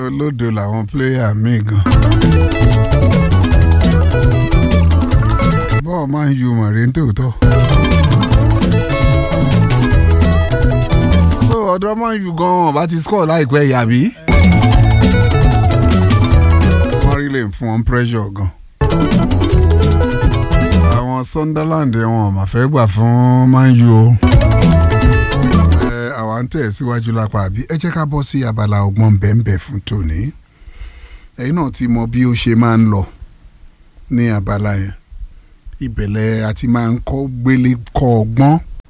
olódo làwọn pléyà míì gan. bọ́ọ̀ máa ń ju mọ̀rẹ́ ń tòótọ́. so ọ̀dọ́ máa ń ju gan-an bá ti score láìpẹ́ yàbí. wọ́n rí lè fún wọn pressure gan. àwọn Sunderland wọn ò mà fẹ́ gbà fún Man U o. ẹ àwa ń tẹ̀ síwájú lápá àbí ẹ jẹ́ ká bọ́ sí abala ọgbọ́n bẹ́ẹ̀nbẹ́ẹ̀ fún tòní. ẹ̀yin náà ti mọ bí ó ṣe máa ń lọ ní abala yẹn ìbẹ̀lẹ̀ àti máa ń kọ́ gbélé kọ́ ọgbọ́n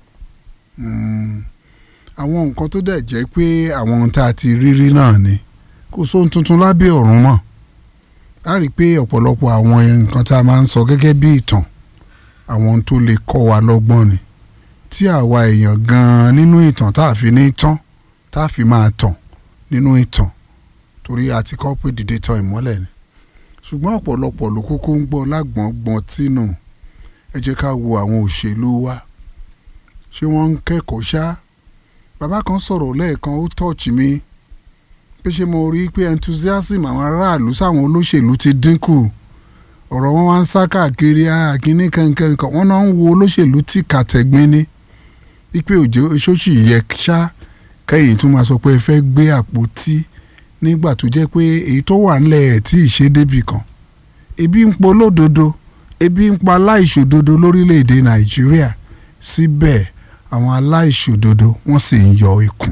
àwọn nǹkan tó dẹ̀ jẹ́ pé àwọn ohun tá a ti rí rí náà ni kò sóhun tuntun lábẹ́ ọ̀run mọ́ a rí i pé ọ̀pọ̀lọpọ̀ àwọn nǹkan tá a máa ń sọ gẹ́gẹ́ bí ìtàn àwọn ohun tó lè kọ́ wa lọ́gbọ́n ni tí àwa èèyàn gan-an nínú ìtàn tá a fi ní tán tá a fi máa tàn nínú ìtàn torí a ti kọ́ pé dìde tan ìmọ́lẹ̀ ni ṣùgbọ́n ọ̀pọ̀lọpọ̀ ló kókó ń gbọ́ lágbọ̀ngbọ̀n tínú ẹ jẹ́ ká wo àwọn òṣèlú wa ṣé wọ́n ń kẹ́kọ̀ọ́ ṣá bàbá kan sọ̀rọ̀ lẹ́ẹ̀kan ó tọ́ọ̀chì mi pé ṣé mo rí i pé enthusiasm àwọn aráàlú sáwọn olóṣèlú ti dínkù ọ̀rọ̀ wọn wá ń sá káàkiri àkíní kankan kan wọ́n náà ń wo olóṣèlú tí kàtẹ́gbin ní ipe òjò ṣóṣì yẹ ṣá kẹ́yìn tún máa sọ pé ẹ fẹ́ gbé àpótí nígbà tó jẹ́ pé èyí tó wà ńlẹ̀ ẹ̀ tí ì ṣe débì kan ebi ń polódodo ebi ń pa aláìṣòdodo lórílẹ̀‐èdè nàìjíríà síbẹ̀ àwọn aláìṣòdodo wọ́n sì ń yọ ikùn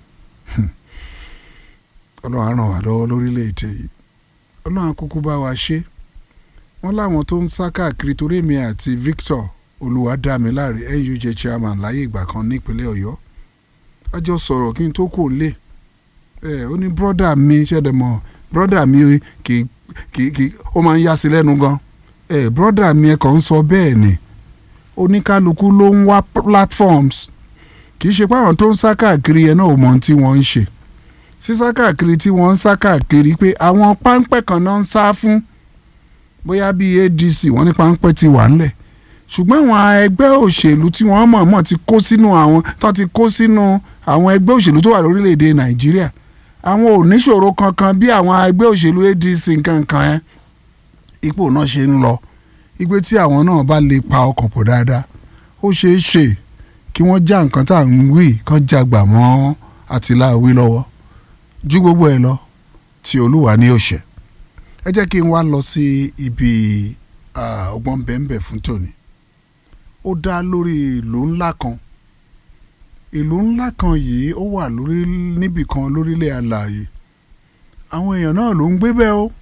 ọlọ́run á ràn wá lọ́wọ́ lórílẹ̀‐èdè yìí ọlọ́run á kúkú bá wa ṣe wọ́n láwọn tó ń sá káàkiri torí èmi àti Victor olùwádámiláre NUJ chairman láyé ìgbà kan nípínlẹ̀ ọ̀yọ́ a jọ sọ̀rọ̀ kí n tó kò lè ẹ ó ní brọ́dà mi ṣẹ̀dẹ̀ mọ̀ brọ́dà mi kì kì kì ó máa ń yá sí lẹ́nu gan ẹ brọ́dà mi ẹ kàn ń sọ bẹ́ẹ̀ ni oníkálukú ló ń wá platforms kì í ṣe pé àwọn tó ń sá káàkiri yẹn náà ò mọ ohun tí wọ́n ń ṣe sísá káàkiri tí wọ́n ń sá káàkiri pé àwọn páńpẹ́ kan náà ń sá fún bóyá bíi ADC wọ́n ní páńpẹ́ ti wà ńlẹ̀ ṣùgbọ́n àwọn ẹgbẹ́ òṣèlú tí wọ́n mọ̀ọ́mọ̀ ti kó sínú àwọn tó ti kó sínú àwọn ẹgbẹ́ òṣèlú tó wà lórílẹ̀‐èdè Nàìjíríà àwọn ò níṣòro kankan bí àwọn ẹgbẹ́ òṣèlú ADC kankan ẹ̀ ipò náà ṣe ń lọ igbe tí àwọn náà bá lè pa ọkàn pọ̀ dáadáa ó ṣeé ṣe kí wọ́n já nǹkan tá à ń wí kán jagbà mọ́ àtìláàwí lọ́wọ́ ju gbogbo ẹ̀ lọ tí olúwa ní òṣè ẹ jẹ́ kí n wá lọ sí ibi ọgbọ́n bẹ́ẹ̀nbẹ́ fún tòní ó dá lórí ìlú ńlá kan ìlú ńlá kan yìí ó wà lórí níbì kan lórílẹ̀ alààyè àwọn èèyàn náà ló ń gbé bẹ́ẹ̀ o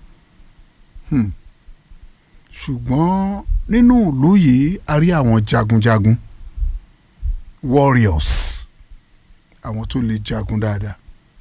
ṣùgbọ́n nínú ìlú yìí a rí àwọn jagunjagun warriors àwọn tó lè jagun dáadáa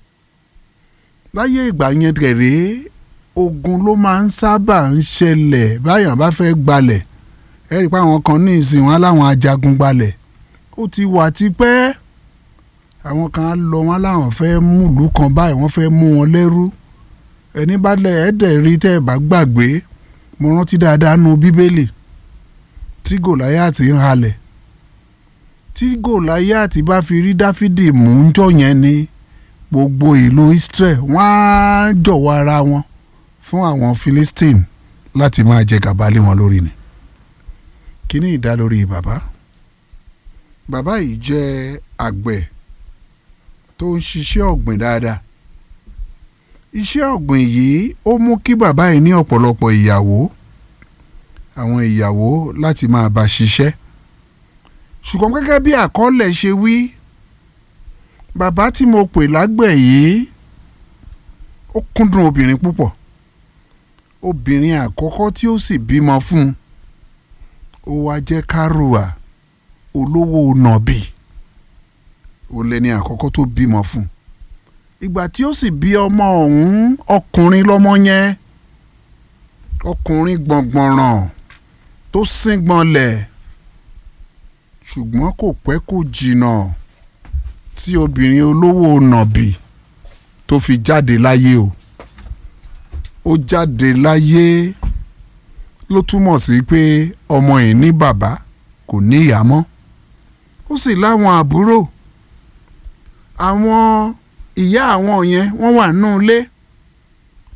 láyé ìgbà yẹn gẹ̀rẹ́ ogun ló máa ń sábà ń ṣẹlẹ̀ báyọ̀ bá fẹ́ gbalẹ̀ ẹ rí i pé àwọn kan ní ìsìn wọn láwọn ajagun gbalẹ̀ ó ti wà tipẹ́ àwọn kan á lọ wọn láwọn fẹ́ mú ìlú kan báyìí wọ́n fẹ́ mú wọn lẹ́rú ẹni bá lẹ̀ ẹ́ dẹ̀ rí tẹ́ ẹ bá gbàgbé mo rántí dáadáa nu bíbélì tí gòláyàtì ń halẹ̀ tí gòláyàtì bá fi rí dáfídì mú ń jọ yẹn ni gbogbo ìlú Israel wọ́n á jọ̀wọ́ ara wọn fún àwọn Philistine láti máa jẹ gàba lé wọn lórí ni kíní ìdá lórí bàbá bàbá yìí jẹ́ àgbẹ̀ tó ń ṣiṣẹ́ ọ̀gbìn dáadáa iṣẹ́ ọ̀gbìn yìí ó mú kí bàbá yìí ní ọ̀pọ̀lọpọ̀ ìyàwó àwọn ìyàwó láti máa bá ṣiṣẹ́ ṣùgbọ́n gẹ́gẹ́ bí àkọọ́lẹ̀ ṣe wí bàbá tí mo pè lágbẹ̀ yìí ó kúndùn obìnrin púpọ̀ obìnrin àkọ́kọ́ tí ó sì bímọ fún un ó wá jẹ́ kárùwà olówó nọ̀bì ó lẹ́ni àkọ́kọ́ tó bímọ fún un ìgbà tí ó sì bí ọmọ ọ̀hún ọkùnrin lọ́mọ yẹn ọkùnrin gbọ̀ngbọ̀nràn tó síngbọnlẹ̀ ṣùgbọ́n kò pẹ́ kò jìnnà tí obìnrin olówó nàbì tó fi jáde láyé o ó jáde láyé ló túmọ̀ sí pé ọmọ yìí ní bàbá kò ní ìyá mọ́ ó sì láwọn àbúrò àwọn ìyá àwọn yẹn wọ́n wà nínú ilé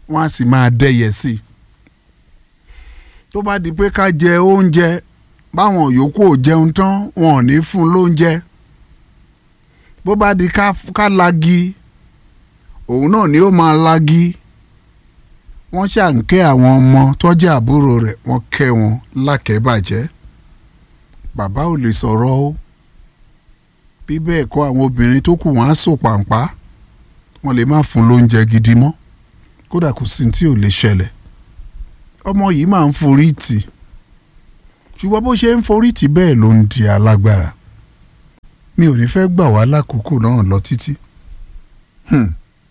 wọ́n á sì máa dẹ́yẹ sí i tó bá di pé ká jẹ oúnjẹ báwọn yòókù ò jẹun tán wọn ò ní fún un lóúnjẹ bó bá di ká ká lagi òun náà ni ó máa lagi wọ́n ṣàǹkẹ́ àwọn ọmọ tọ́jú àbúrò rẹ̀ wọ́n kẹ́ wọn lákẹ́bàjẹ́ bàbá ò lè sọ̀rọ̀ o bí bẹ́ẹ̀ kọ́ àwọn obìnrin tó kù wọ́n á sò pàǹpá wọ́n lè má fún lóúnjẹ gidi mọ́ kódà kò sí tí ò lè ṣẹlẹ̀ ọmọ yìí máa ń forí tì ṣùgbọ́n bó ṣe ń forí tì bẹ́ẹ̀ ló ń di alágbára mi ò ní fẹ́ gbà wá lákòókò náà lọ títí. Hmm.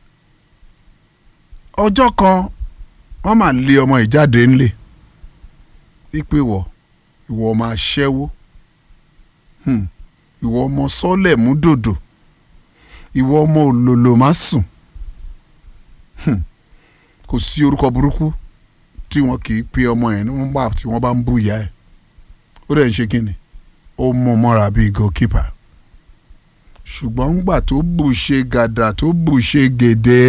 ọjọ́ kan wọ́n máa lé ọmọ ìjáde ńlẹ̀ wípé wọ̀ ìwọ ọmọ aṣẹ́wó hmm. ìwọ ọmọ sọ́lẹ̀ mú dòdò ìwọ ọmọ òlòlò má sùn hmm. kò sí orúkọ burúkú tí wọn kì í pe ọmọ yẹn nígbà tí wọ́n bá ń bú ìyá ẹ̀ ó dẹ̀ ń ṣe kínni ó mú mọ́ra bíi goalkeeper ṣùgbọ́n ńgbà tó bù ṣe gàdà tó bù ṣe gèdè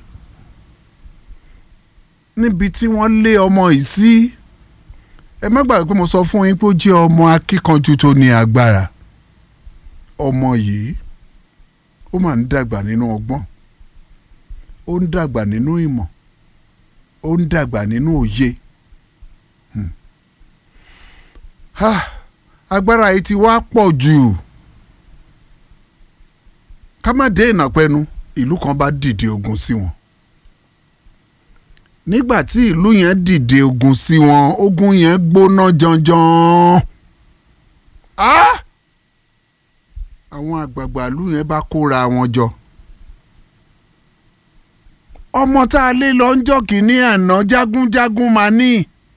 níbi tí wọ́n lé ọmọ yìí sí ẹ má gbàgbé pé mo sọ fún yín pé ó jẹ́ ọmọ akíkanjú tó ní agbára ọmọ yìí ó máa ń dàgbà nínú ọgbọ́n ó ń dàgbà nínú ìmọ̀ ó ń dàgbà nínú òye Hmm. Ha, agbára yìí ti wá pọ̀ jù ká má dé ìnàpẹ́nu ìlú kan bá dìde ogun sí wọn nígbà tí ìlú yẹn dìde ogun sí wọn ogun yẹn gbóná janjan Ah! àwọn àgbààgbà ìlú yẹn bá kóra wọn jọ ọmọ tá a lé lọ ń jọ kínní àná jágúnjágún máa ní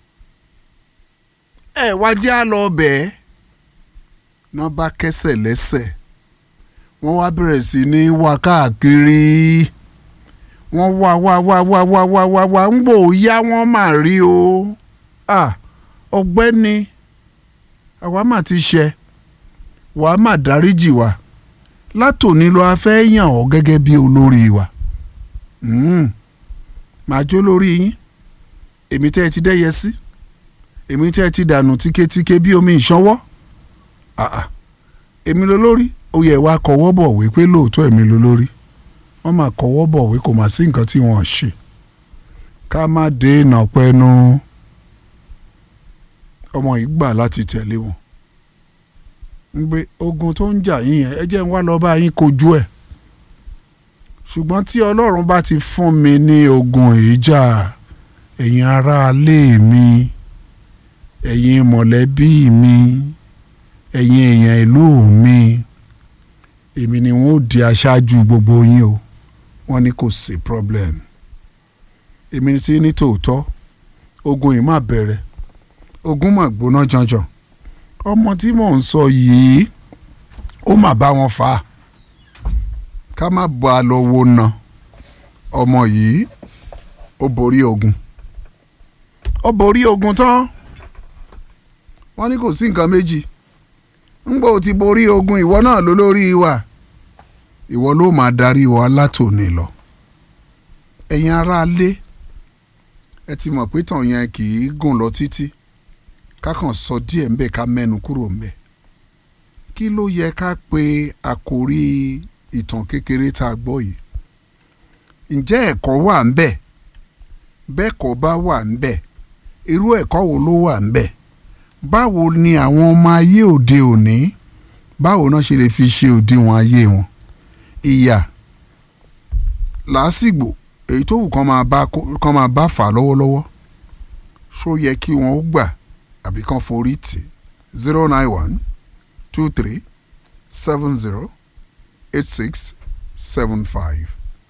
ẹ wá jẹ́ á lọ bẹ́ẹ̀ náà bá kẹ́sẹ̀ lẹ́sẹ̀ wọ́n wá bẹ̀rẹ̀ sí ní wá káàkiri wọ́n wá wá wá wá wá wá wá wá ń gbò yá wọ́n mà rí o Ah, ọ̀gbẹ́ni àwa mà ti ṣe wàá mà dáríjì wa látòní lọ a fẹ́ yàn ọ́ gẹ́gẹ́ bí olórí wa Mm. màá jó lórí yín èmi tẹ́ ẹ ti dẹ́yẹ sí èmi tẹ́ ẹ ti dànù tíketíke bí omi ìṣanwọ́ Ah, ah. èmi ló lórí ó yẹ wá kọwọ́ bọ̀ wí pé lóòótọ́ èmi ló lórí wọ́n máa kọwọ́ bọ̀ wí kò má sí nǹkan tí wọ́n ṣe ká má dènà pẹ́nu ọmọ yìí gbà láti tẹ̀lé wọn ń gbé ogun tó ń jà yín yẹn ẹ jẹ́ ń wá lọ bá yín kojú ẹ̀ ṣùgbọ́n tí ọlọ́run bá ti fún mi ní ogun ìjà ẹ̀yin aráalé mi ẹ̀yin mọ̀lẹ́bí mi ẹ̀yin èèyàn ìlú mi èmi ni wọ́n ó di aṣáájú gbogbo yín o wọ́n ní kò sí problem èmi ti ní tòótọ́ ogun yìí má bẹ̀rẹ̀ ogun mà gbóná janjan ọmọ tí mò ń sọ yìí ó mà bá wọn fà á ká má bọ́ a lọ wo na ọmọ yìí ó borí ogun ó borí ogun tán wọ́n ní kò sí nǹkan méjì ńgbà ó ti borí ogun ìwọ náà ló lórí wa ìwọ ló máa darí wa látòní lọ ẹ̀yin aráalé ẹ ti mọ̀ pé tàn yẹn kì í gùn lọ títí ká kàn sọ díẹ̀ ńbẹ̀ ká mẹ́nu kúrò ńbẹ̀ kí ló yẹ ká pe àkórí ìtàn kékeré tá a gbọ́ yìí ǹjẹ́ ẹ̀kọ́ wà ńbẹ̀ bẹ́ẹ̀ kọ́ bá wà ńbẹ̀ irú ẹ̀kọ́ wo ló wà ńbẹ̀ báwo ni àwọn ọmọ ayé òde òní báwo náà ṣe lè fi ṣe òdiwọ̀n ayé wọn ìyà làásìgbò èyí tó wù kán máa bá kán máa bá fà lọ́wọ́lọ́wọ́ ṣó yẹ kí wọ́n ó gbà àbí kán forí tì zero nine one two three seven zero eight six seven five.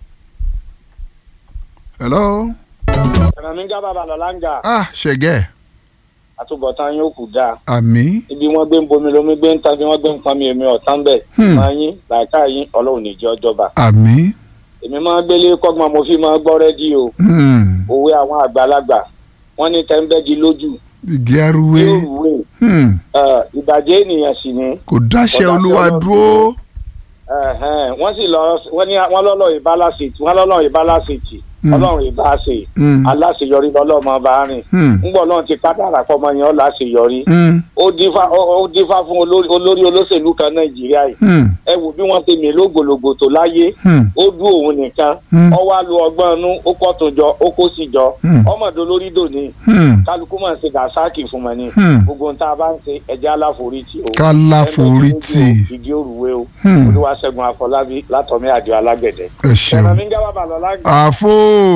hello. Ẹ̀rọ̀mígá bàbá lọ́láńgà ah ṣẹ̀gẹ́ àtúbọ̀tán yóò kù dáa. àmì Ibi wọ́n gbé ń bomi lomi gbé ń tan bí wọ́n gbé ń pọn mi èmi ọ̀tán bẹ̀. Hmm. Máa yín làákà yín ọlọ́run níjẹ́ ọjọ́ba. àmì Èmi máa ń gbélé kọ́gbọ́n mo fi máa gbọ́ rédíò. hmm, Òwe àwọn àgbàlagbà. Wọ́n ní tẹ́ńbẹ́gi lójú. igi arúwé Yóò rúwé. hmm, Ìbàjẹ́ ènìyàn sì ni. kò dáṣẹ́ Ọ̀dà olúwa tí Ọlọ́run dúró Ẹ̀hẹ́n, Wọ́n sì lọ wọ́n ní wọ́n lọ́lọ́ ìbálàsìtì wọ́n lọ́lọ́ ìbálàsìtì. Hmm. ọlọ́run ìbá ṣe Hmm. aláṣeyọrí lọ́lọ́mọ bá rìn Hmm. ńgbọ́ náà ti kádàrà pọ́mọ yẹn ó láṣeyọrí Hmm. ó dífá ó ó dífá fún olórí olórí olóṣèlú kan nàìjíríà yìí Hmm. ẹ wò bí wọ́n ṣe mí lógbòlògbò tó láyé Hmm. ó dú òun nìkan Hmm. ó wá lu ọgbọ́n inú ó pọ̀ tó jọ ó kó sì jọ Hmm. ọmọdé olórí dòní Hmm. kálukú máa ń ṣe dàsáàkì fún mọ ni Hmm. gbogbo ohun tá a bá ń ṣe ẹjẹ aláforítì o ká láforítì ìdí òrùwé o Hmm. olúwaṣẹ́gun àfọlábí látọ̀mí àdìo alágbẹ̀dẹ. ẹ ṣeun. ẹ̀rọ mi ń gábà bàlọ́ lágbè. àfo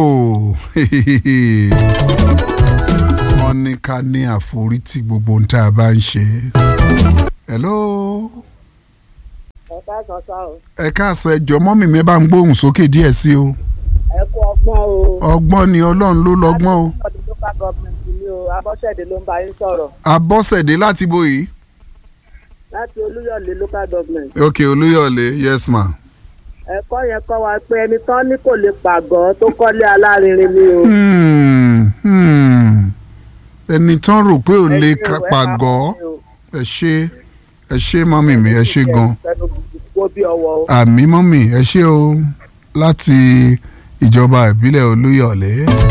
wọ́n ní ká ní àforítì gbogbo ohun tá a bá ń ṣe. hello ẹ̀ka kan sá o ẹ káàsán ẹ jọ̀ọ́ mọ́mì mi bá ń gbóhùn sókè díẹ̀ sí o ẹ kú ọgbọ́n o. ọgbọ́n ni ọlọ́run ló lọ́gbọ́n o ọdún local government ni o abọ́sẹ̀dé ló ń bá yín sọ̀rọ̀ abọ́sẹ̀dé láti bo yìí. láti olúyọ̀lé local government. ok olúyọ̀lé yes ma. ẹ̀kọ́ yẹn kọ́ wa pé ẹni tán ní kò lè pàgọ́ tó kọ́lé alárinrin ni o. Hmm, hmm. ẹni tán rò pé ò Ẹ lè ṣé o, ẹ ka- máa pàgọ́ fún mi o. ẹ ṣe ẹ ṣe mọ́mì mi ẹ ṣe gan. Ẹnu gbogbo bí ọwọ́ o. àmì mọ́mì ẹ ṣe o láti ìjọba ìbílẹ̀ olúyọ̀lé.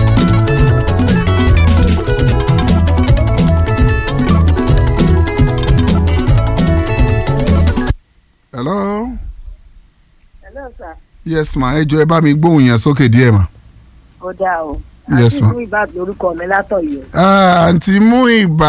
hello Hello sir. yes ma ẹ jọ ẹ bá mi gbóhùn yẹn sókè díẹ̀ ma. ó dáa o. Yes, ma. àti ìlú ìbàdàn orúkọ mi látọ̀yọ́. Ah, àǹtí mú ìbá.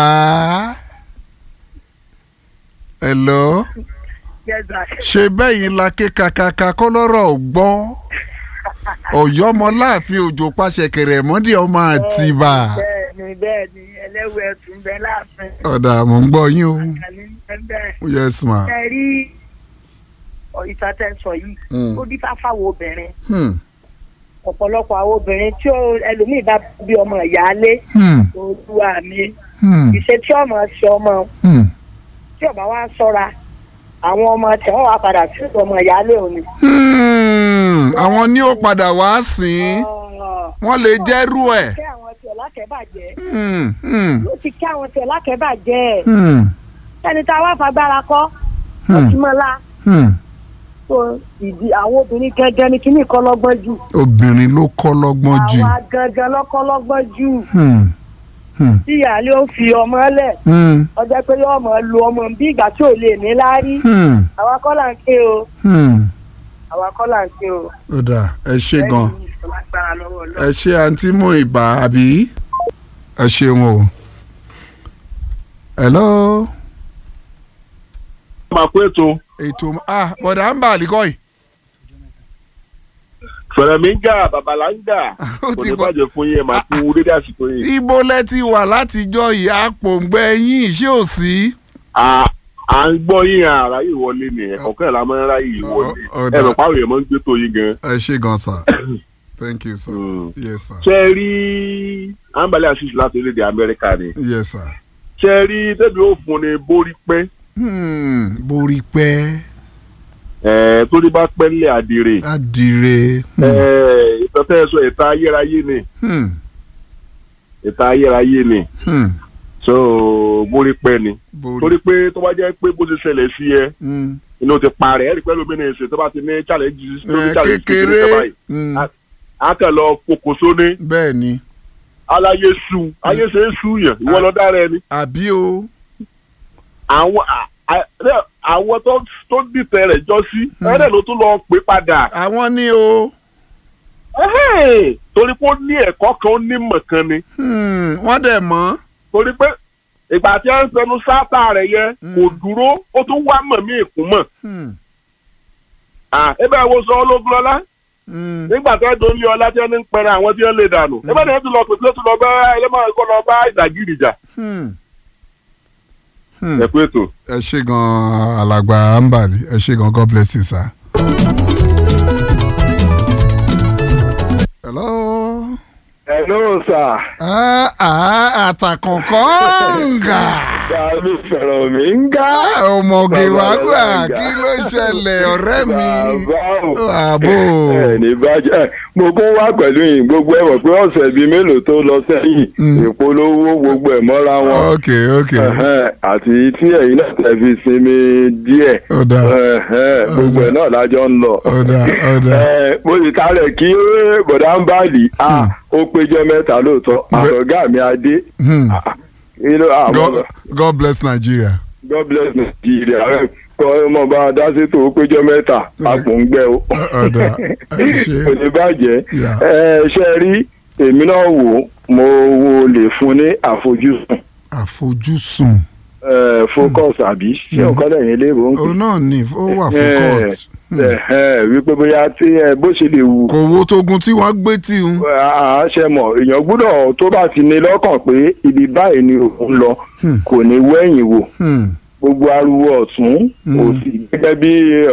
hello Yes, sir. ṣe bẹ́yìn la ké kakaka kọ́ lọ́rọ̀ gbọ́ ọ̀yọ́mọláàfin òjò pàṣẹ kẹrẹ mọ́dí ọmọ àtìbà bẹ́ẹ̀ni bẹ́ẹ̀ni ẹlẹ́wọ̀ ẹ̀sùn bẹ́ẹ̀ láàfin. ọ̀dà mò ń gbọ́ yín o àkàlí bẹ́ẹ̀ yes ma. ẹ rí ìtàtẹ̀sọ yìí Mm. ó dífá fáwọn obìnrin Hmm, ọ̀pọ̀lọpọ̀ àwọn obìnrin tí ó ẹlòmíì bá bí ọmọ ìyáálé hmm, olúwa mi hmm, ìṣe tí ọmọ ṣe ọmọ hmm, tí ọba wa ṣọ́ra àwọn ọmọ tí wọn wà padà sí ọmọ ìyáálé òní. hmm. àwọn ní ó padà wá sìn wọ́n lè jẹ́rú ẹ̀. kí àwọn tiẹ̀ lákẹ́bàjẹ́ Hmm, hmm, ló ti kí àwọn tiẹ̀ lákẹ́bàjẹ́ hmm, ẹni tá a wá fagbára kọ́ hmm, ọtúmọ̀lá hmm. tó ìdí àwọn obìnrin gẹ́gẹ́ ní kíní kọ́ lọ́gbọ́n jù obìnrin ló kọ́ lọ́gbọ́n jù. àwa gangan lọ́kọ́ lọ́gbọ́n jù Hmm, hmm, tí ìyáálé ó fi ọmọ lẹ̀ hmm, ọjọ́ pé yóò mọ̀ lu ọmọ bí ìgbà tí ò lè ní láárí hmm, àwa kọ́ là ń ké o hmm. àwa kọ́ là ń ké o. ó dà ẹ ṣe gan. Lẹ́yìn ìfọlágbára lọ́wọ́ ẹ Ọlọ́run. ṣe àǹtí mú ìbá àbí ẹ ṣeun o. hello máa kó ètò ètò ah bọ̀dà ń bà àlìkọ́ yìí. fẹ̀rẹ̀míńgà babalanga Ó kò ti ní gbọ́- bàjẹ́ fún yín ẹ̀ máa kú dédé àsìkò yìí. ibo lẹ ti wà látijọ́ yìí àpòǹgbẹ yín ṣé ò sí. À- à ń gbọ́ yín àrà yìí wọlé ni ẹ̀kọ́kẹ́ la máa ń ráyè yìí wọlé Ọ- ọ̀dà. ẹ rò páwọn èèyàn máa ń gbé tó yín gan. ẹ ṣe gan sir thank you sir Mm. yes sir ṣe é rí ambale asis láti orílẹ̀-èdè amẹ́ríkà ni yes sir. ṣe é rí tẹ́bi ó fún ni borí pẹ́ Hmm, borí pẹ́ ẹ̀ torí bá pẹ́ nílẹ̀ àdìrè adire. Hmm, ẹ̀ ìtọ́tẹ́ sọ ìta ayérayé ni hmm, ìta ayérayé ni hmm, so borí pẹ́ ni borí. torí pé tó bá jẹ́ pé bó ṣe ṣẹlẹ̀ sí ẹ Hmm, inú ti parẹ́ ẹ̀rí pẹ́lú mi ní ìsìn tó bá ti ní challenge lórí ẹ, challenge kékeré kékeré báyìí Hmm, a- a kàn lọ fokoso ní bẹ́ẹ̀ ni aláyé su ayé ṣe é su yàn ìwọ lọ dára ẹni àbí o. àwọn a- a- ẹ, àwọn tó tó dìtẹ̀ rẹ̀ jọ sí ẹ̀rẹ́ ló tún lọ pè padà àwọn ní o. Ẹhẹ́n, torí pé ó ní ẹ̀kọ́ kan ó ní mọ̀ kan ni Hmm, wọ́n dẹ̀ mọ́. torí pé ìgbà tí a ń fẹnu sáátà rẹ̀ yẹ kò dúró ó tún wá mọ̀ mí ìkún mọ̀ Hmm, ebe wo sọ ológun lọ́lá hmm, nígbà tó dùn lé ọlá tí wọn ní ń pẹrẹ àwọn tí wọn lè dànù ebe ni wọn tún lọ pèsè tó tún lọ bá ẹlẹmọ ẹkọ lọ bá ìdàgìrì jà hmm. Hmm. ẹ kú ètò. ẹ ṣe gan alàgbà ambali ẹ ṣe gan god bless you sir. hello. hello sir. ah ah àtàkùnkọ̀ǹgà. Tàbí fẹ̀rọ̀ mi ń gá. ọmọge Bàbá wa gbà Ọláńgá. kí ló ṣẹlẹ̀ ọ̀rẹ́ mi Bàbá o. àbò Ẹ ní bàjẹ́ ẹ, mo kún wá pẹ̀lú yìí gbogbo ẹ̀ wọ̀ pé ọ̀sẹ̀ bíi mélòó tó lọ sẹ́yìn Mm. ìpolówó gbogbo ẹ̀ mọ́ra wọn. ok ok Ẹ̀hẹ́n, àti tí ẹ̀yin náà tẹ̀ fi sinmi díẹ̀ ó dáa Ẹ̀hẹ́n, gbogbo ẹ̀ náà lájọ ń lọ. ó dáa ó dáa Ẹ, mo sì kárẹ̀ kí bọ̀dá ń bàlì Hmm. ó péjọ mẹ́ta lóòótọ́ Bẹ- àtọ̀gá mi adé. Hmm. Ah, you know, ah, God, God bless Nigeria. God bless Nigeria ẹ kọ́ ọmọ bá a dá sétò ó péjọ mẹ́ta àpò ń gbẹ o. ọ̀dà ẹ ṣe kò ní bàjẹ́ Yeah. ẹ ṣe rí èmi náà wò ó, mo wo lè fún ní àfojúsùn àfojúsùn ẹ, focus àbí ṣé Mm. ọ̀kan lẹ́yìn ilé ìwò ń òun náà ni ó wà Eh, focused Ẹ̀hẹ́n, wípé bóyá tí ẹ bó ṣe lè wù kò wo tógun tí wọ́n gbé tì ń. àṣẹ mọ̀ èèyàn gbọ́dọ̀ tó bá ti ní lọ́kàn pé ibi báyìí ni òun lọ Hmm. kò ní wẹ̀yìn wò Hmm. gbogbo ariwo ọ̀tún Mm. òsì gẹ́gẹ́ bí